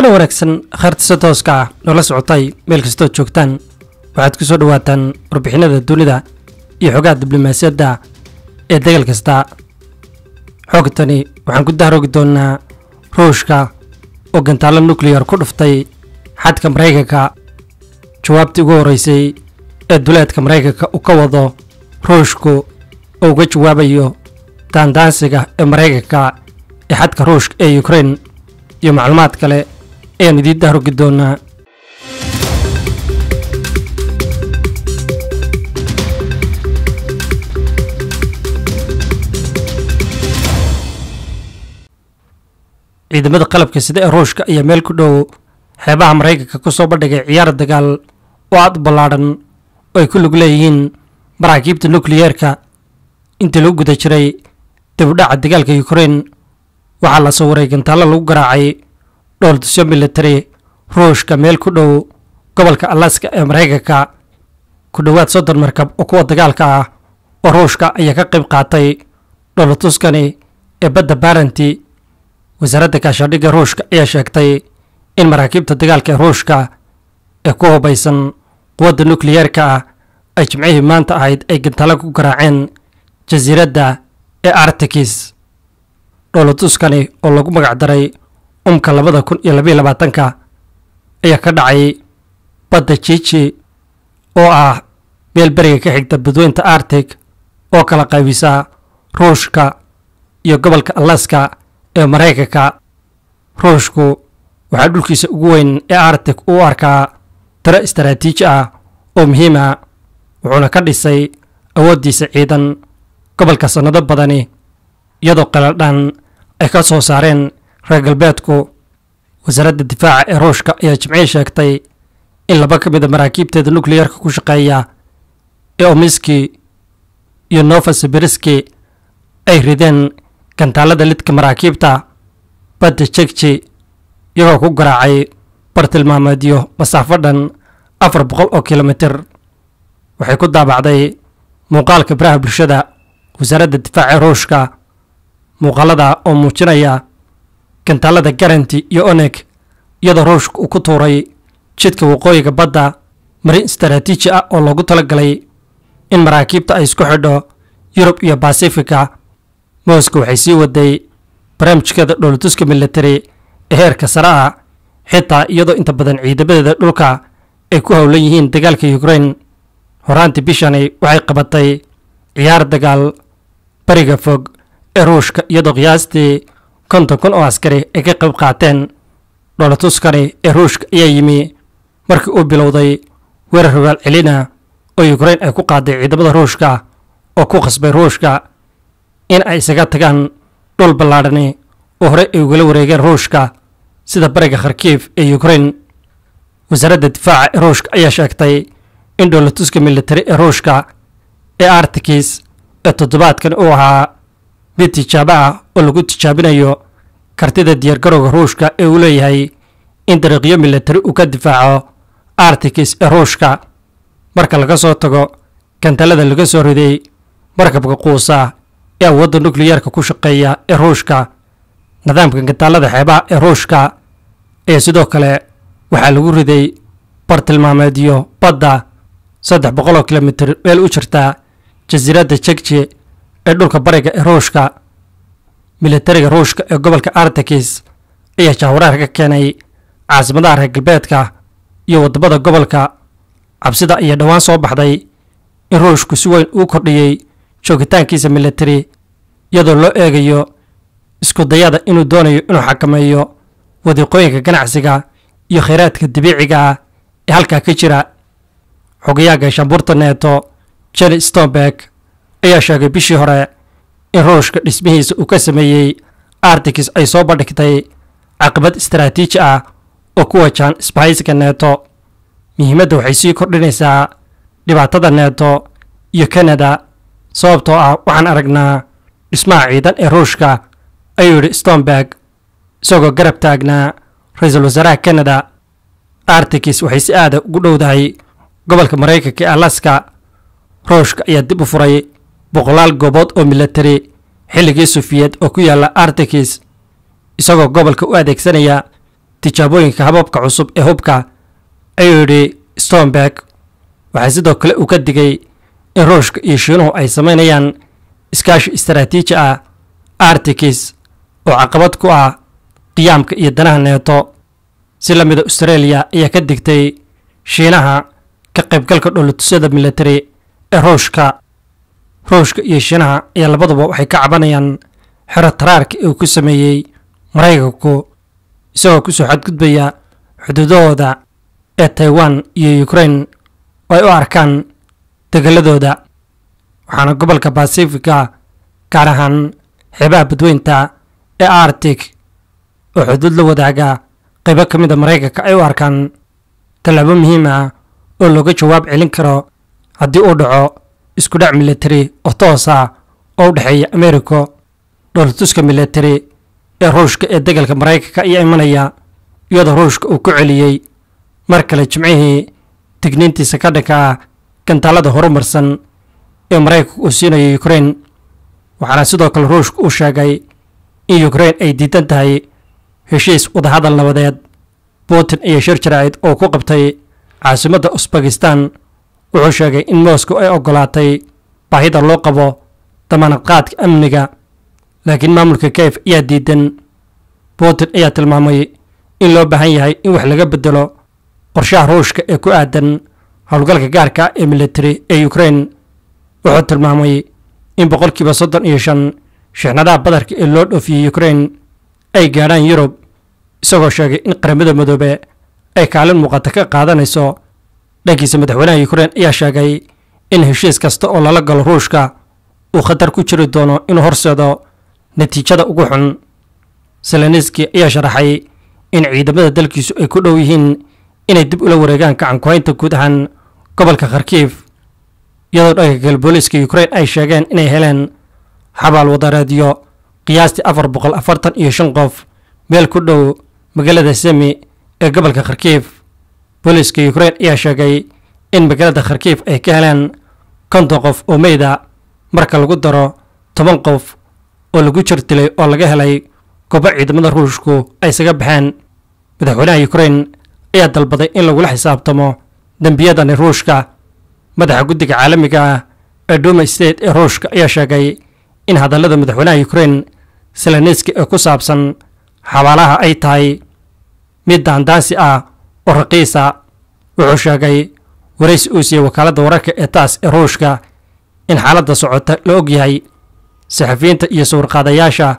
waxaana wanaagsan khayrtisa tooska ah noola socotay meel kastood joogtaan waxaad ku soo dhowaataan warbixinada dunida iyo xogaha diblomaasiyadda ee degal kasta xoogtani waxaan ku dahroogi doonnaa ruushka oo gantaallo nukleyar ku dhuftay xadka maraykanka jawaabtii ugu horreysay ee duleedka maraykanka uu ka wado ruushku oo uga jawaabayo daandaansiga ee maraykanka ee xadka ruushka ee ukrein iyo macluumaad kale ayaan idiin dahrogi doonaa ciidamada qalabka sida ee ruushka ayaa meel ku dhow xeebaha maraykanka ku soo bandhigay ciyaar dagaal oo aad u ballaadhan oo ay ku lug leeyihiin maraakiibta nukliyeerka intii lagu guda jiray dibudhaca dagaalka ukrein waxaa la sawiray gantaallo lagu garaacay dhooltusyo militari ruushka meel ku dhow gobolka alaska ee maraykanka ku dhowaad soddon markab oo kuwa dagaalka ah oo ruushka ayaa ka qayb qaatay dhoolatuskani ee badda baranti wasaaradda gaashaandhigga ruushka ayaa sheegtay in maraakiibta dagaalka ee ruushka ee ku hubaysan quwadda nukliyeerka ah ay jimcihii maanta ahayd ay gantaallo ku garaaceen jasiiradda ee artikis dhoolatuskani oo lagu magacdaray umka labada kun iyo labayo labaatanka ayaa ka dhacay badda jiji oo ah meel beriga ka xigta badweynta artig oo kala qaybisa ruushka iyo gobolka alaska ee maraykanka ruushku waxaa dhulkiisa ugu weyn ee artig u arkaa tiro istaraatiiji ah oo muhiima wuxuuna ka dhisay awooddiisa ciidan gobolka sannado badani iyadoo qaladhan ay ka soo saareen reer galbeedku wasaaradda difaaca ee ruushka ayaa jimcihii sheegtay in laba ka mid a maraakiibteeda nukliyarka ku shaqeeya ee omiski iyo novosibiriski ay rideen gantaalada lidka maraakiibta badda jegji iyagoo ku garaacay bartilmaameedyo masaafo dhan afar boqol oo kilomitir waxay ku daabacday muuqaalka baraha bulshada wasaaradda difaaca ee ruushka muuqaalada oo muujinaya gantaalada garanti iyo oneg iyadoo ruushka uu ku tuuray jidka waqooyiga badda marin istaraatiiji ah oo loogu talagalay in maraakiibta ay isku xidho yurub iyo basifika moscow waxay sii waday barnaamijkeeda dhoolatuska militari ee heerka sare ah xitaa iyadoo inta badan ciidamadeeda dhulka ay ku howlan yihiin dagaalka ukrein horaantii bishani waxay qabatay ciyaar dagaal bariga fog ee ruushka iyadoo qiyaastii konton kun oo askari ay ka qayb qaateen dhoolatuskani ee ruushka ayaa yimi markii uu bilowday weerar hogaal celina oo ukrein ay ku qaaday ciidamada ruushka oo ku khasbay ruushka in ay isaga tagaan dhul ballaadhani oo horey ay ugala wareegeen ruushka sida bariga kharkiif ee ukrein wasaaradda difaaca ee ruushka ayaa sheegtay in dhoolatuska militari ee ruushka ee artikis ee toddobaadkan uu ahaa mid tijaabo ah oo lagu tijaabinayo kartida diyaargarowga ruushka ee uu leeyahay in dariiqyo militari uu ka difaaco artikis ee ruushka marka laga soo tago gantaalada laga soo riday markabka quusa ee awoodda nukliyarka ku shaqeeya ee ruushka nidaamka gantaalada xeebaha ee ruushka ee sidoo kale waxaa lagu riday bartilmaameedyo badda saddex boqol oo kilomitir meel u jirta jasiiradda jegji ee dhulka bariga ee ruushka militariga ruushka ee gobolka artikis ayaa jahwaraar ka keenay caasimadaha reer galbeedka iyo waddamada gobolka cabsida ayaa dhowaan soo baxday in ruushku si weyn uu kordhiyey joogitaankiisa militari iyadoo loo eegayo isku dayada inuu doonayo inuu xakameeyo wadiiqooyinka ganacsiga iyo khayraadka dabiiciga ah ee halkaa ka jira xogayaha gaashaanbuurta neeto jeni stomberg ayaa sheegay bishii hore in ruushka dhismihiisa uu ka sameeyey artikis ay soo bandhigtay caqabad istaraatiiji ah oo ku wajahan isbahaysiga neeto muhiimadda waxay sii kordhinaysaa dhibaatada neeto iyo kanada sababtoo ah waxaan aragnaa dhismaha ciidan ee ruushka ayuu yidhi stomberg isagoo garab taagnaa ra-iisul wasaaraha kanada artikis waxay si aada ugu dhowdahay gobolka maraykanka ee alaska ruushka ayaa dib u furay boqolaal goobood oo militari xilligii sufiyeed oo ku yaalla artikis isagoo gobolka u adeegsanaya tijaabooyinka hababka cusub ee hubka ayuu yidhi stomberg waxaa sidoo kale uu ka digay in ruushka iyo shiinuhu ay samaynayaan iskaashi istaraatiiji ah artikis oo caqabad ku ah qiyaamka iyo danaha neeto si la mida australia ayaa ka digtay shiinaha ka qaybgalka dholotusyada militari ee ruushka ruushka iyo shiinaha ayaa labaduba waxay ka cabanayaan xero taraarka uu ku sameeyey maraykanku isagoo kusoo xadgudbaya xuduudahooda ee taiwan iyo ukraine oo ay u arkaan degeladooda waxaana gobolka basifiga gaar ahaan xeebaha badweynta ee arctic oo xuduud la wadaaga qaybo ka mid a maraykanka ay u arkaan tallaabo muhiim ah oo looga jawaab celin karo haddii uu dhaco isku dhac militari oo toos ah oo u dhexeeya america dhoolatuska militari ee ruushka ee degalka maraykanka ayaa imanaya iyadoo ruushka uu ku celiyey mar kale jimcihii digniintiisa ka dhanka ah gantaalada horumarsan ee maraykanka uu siinayo ukraine waxaana sidoo kale ruushka uu sheegay in ukraine ay diidan tahay heshiis wadahadal nabadeed putin ayaa shir jaraa'id oo ku qabtay caasimadda usbakistan wuxuu sheegay in moscow ay oggolaatay baahida loo qabo damaanad qaadka amniga laakiin maamulka kiev ayaa diidan putin ayaa tilmaamay in loo baahan yahay in wax laga bedelo qorshaha ruushka ee ku aadan howlgalka gaarka ee militari ee ukraine wuxuu tilmaamay in boqolkiiba soddon iyo shan shixnadaha badarka ee loo dhoofiyey ukraine ay gaadhaan yurub isagoo sheegay in qaramada madoobe ay kaalin muuqata ka qaadanayso dhankiisa madaxweynaha ukraine ayaa sheegay in heshiis kasta oo lala galo ruushka uu khatar ku jiri doono inuu horseedo natiijada ugu xun seleniski ayaa sharaxay in ciidamada dalkiisu ay ku dhow yihiin inay dib ula wareegaan gacankuhaynta guud ahaan gobolka kharkiif iyadoo dhanka kale booliiska ukraine ay sheegeen inay heleen xabaal wadareedyo qiyaastii afar boqol afartan iyo shan qof meel ku dhow magaalada semi ee gobolka kharkiif booliiska ukraine ayaa sheegay in magaalada kharkiif ay ka heleen konton qof oo meyda marka lagu daro toban qof oo lagu jirtilay oo laga helay goobo ciidamada ruushku ay isaga baxeen madaxweynaha ukraine ayaa dalbaday in lagula xisaabtamo dembiyadani ruushka madaxa guddiga caalamiga ah ee duma state ee ruushka ayaa sheegay in hadallada madaxweynaha ukraine seleniski ee ku saabsan xabaalaha ay tahay mid daandaansi ah oo raqiisa wuxuu sheegay waraysi uu siiyey wakaaladda wararka ee taas ee ruushka in xaaladda socota la og yahay saxafiyiinta iyo sawirqaadayaasha